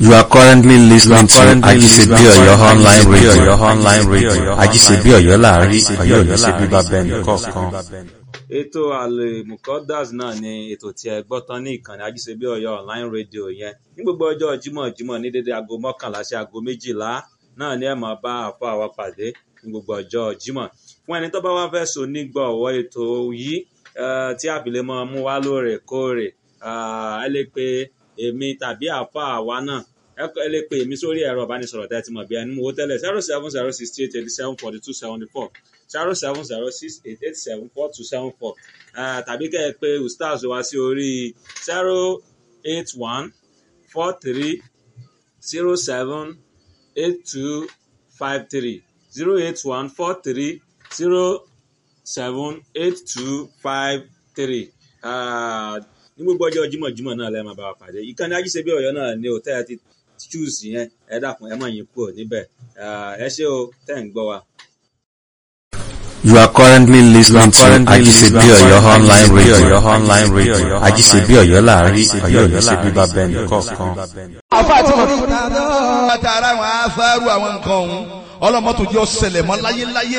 You are currently listening to Ajisebi Oyo online radio. Your online radio. Ajisebi Oyo láàrin Oyo Oyo ṣe bíbá bẹ́ẹ̀ni kọ̀ọ̀kan. ètò àlèmùkọ́dàs náà ni ètò tí ẹ gbọ́ tán ní ìkànnì ajísebí ọ̀yọ́ online radio yẹn ní gbogbo ọjọ́ jímọ̀ jímọ̀ ní dédé aago mọ́kànlá sí aago méjìlá náà ni ẹ máa bá àfọ àwa pàdé ní gbogbo ọjọ́ jímọ̀ fún ẹni tó bá wá fẹ́ so nígbọ̀wọ́ ètò yìí eh, tí àbílẹ̀ máa mú wá lóòrèkóòrè ah, ẹ lè pe èmi tàbí àfọ àwa náà ẹ kọ- ẹ lè pe èmi sórí ẹ̀rọ ìbánisọ̀rọ̀ tẹ́ ẹ ti mọ̀ bí ẹni mú owó tẹ́lẹ̀ zero seven zero sixty eight eighty seven forty two seventy four zero seven zero six eight eight seven four two seven four tàbí kẹ́ ẹ pé ustaz wá sí orí zero eight one four three zero seven eight two five three zero eight one four three zero seven eight two five three ní gbogbo ọjọ́ jímọ̀jímọ̀ náà lẹ́ẹ̀ máa bá wa pàdé ìkànnì ajíṣebí ọ̀yọ́ náà ni òtẹ́ ẹ ti choose yẹn ẹ dàkún ẹ mọ̀ yín kúrò níbẹ̀ Ah, ẹ ṣé o tẹ́ ń gbọ́ wa. You are currently listening to Ajisebi Oyo online radio. Your online radio. Ajisebi Oyo láàrin Oyo Oyo ṣe bíbá bẹ́ẹ̀ni kọ̀ọ̀kan. àfa àti mọ̀. àtàrà àwọn afárú àwọn nǹkan ọ̀hún ọlọ́mọ́tò jẹ́ ọ̀sẹ̀lẹ̀ mọ́ láyéláyé.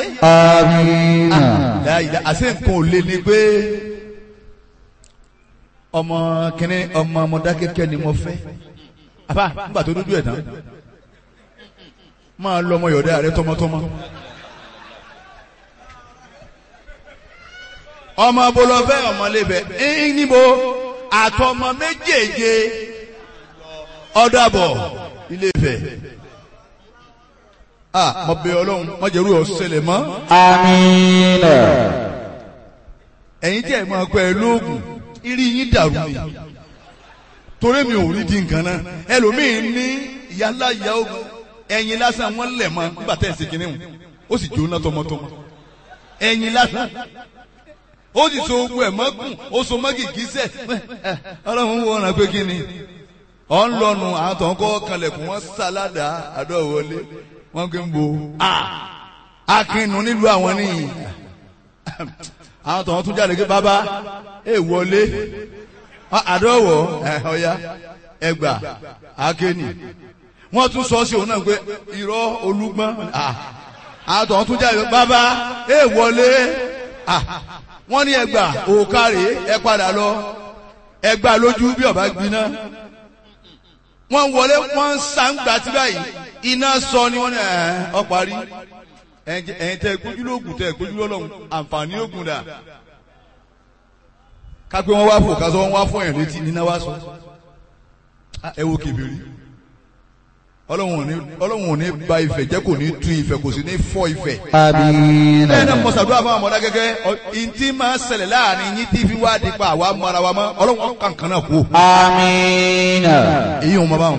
láyé àti nǹkan ò lé ní pé ọmọ kìnní ọmọ Mọdákẹ́kẹ́ ni mo fẹ́. àbá nígbà tó dúdú ẹ̀ tán máa lọ ọmọ yọ̀dá rẹ tọmọtọmọ. ọmọ bolofẹ ọmọlébẹ ẹ níbo àtọmọ méjèèje ọdàbọ Ilé-Ifẹ̀ ah mo bẹ̀ Ọlọ́run mo jẹrú ọsẹlẹ mọ Àmín. ẹ̀yin tí ẹ máa pẹ lóògùn irí yín dàrú ni torí mi ò rí di nǹkan náà ẹlòmíín ní ìyálà ìyá ogun ẹ̀yin lásán wọn lẹ̀ mọ́ nígbà tẹ̀ ṣe kínní ó sì jóná tọmọtọmọ ẹ̀yin lásán ó sì so ogun ẹ̀ mọ́gùn ó so mọ́gì gíṣẹ́ ọlọ́run wo ọ̀nà pé kí ni ọ̀ ń lọ́nu àwọn tó ń kọ́ kalẹ̀kùn wọn sáládà àdọ́wọlé wọn kì í bo akínú nílùú àwọn nìyí àwọn tó ń tún jáde pé bàbá ẹ wọlé àdọ́wọ̀ ọ̀ya ẹgbà akéènì wọ́n tún sọ sí òun náà pé irọ́ olúgbọ́n àwọn tó ń tún jáde pé bàbá ẹ wọlé wọ́n ní ẹgbà òkàrè ẹ padà lọ ẹgbà lójú bí ọba gbiná wọ́n wọlé wọ́n ń sàǹgbà tí báyìí iná sọ ni wọ́n ní ẹ̀ ọ́ parí ẹ̀yin tẹ́ gbójú lóògùn tẹ́ gbójú lọ́lọ́run àǹfààní ògùn dà kápẹ́ wọ́n wá fò kásán wọ́n wá fún ẹ̀yìn létí níná wá sọ ẹ wo kèbèrè ọlọ́run ò ní ọlọ́run ò ní ba ìfẹ́ jẹ́ kò ní tú ìfẹ́ kò sì ní fọ́ ìfẹ́ Àmín. bẹ́ẹ̀ náà mọ̀sàdúrà fún àwọn ọmọdé gẹ́gẹ́ ìntì máa ń ṣẹlẹ̀ láàrin yín tí fi wá di pa àwa mọ́ra wa mọ́ ọlọ́run kankan náà kú Àmín. èyí ò mọ báwọn.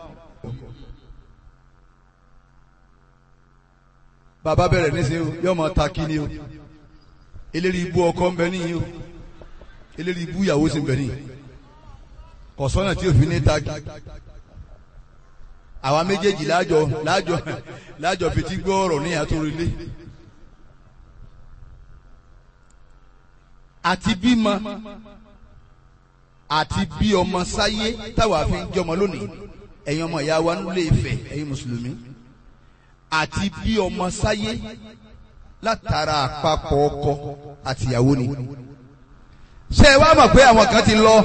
bàbá bẹ̀rẹ̀ níṣẹ́ o yóò máa ta kí ni o eléri ibú ọkọ ń bẹ níyì o eléri ibú ìyàwó sì ń bẹ níyì kọ̀sọ́nà tí òfin ní ta kí àwa méjèèjì láàjọ láàjọ láàjọ fetí gbọ́ ọ̀rọ̀ ní àtòrìlé àti bímọ àti bí ọmọ sáyé táwa fi ń jọmọ lónìí ẹ̀yin ọmọ ìyá wa nílé Ifẹ̀ ẹ̀yin mùsùlùmí àti bí ọmọ sáyé látara àpapọ̀ ọkọ àtìyàwó ni. ṣé ẹ wá mọ̀ pé àwọn kan ti lọ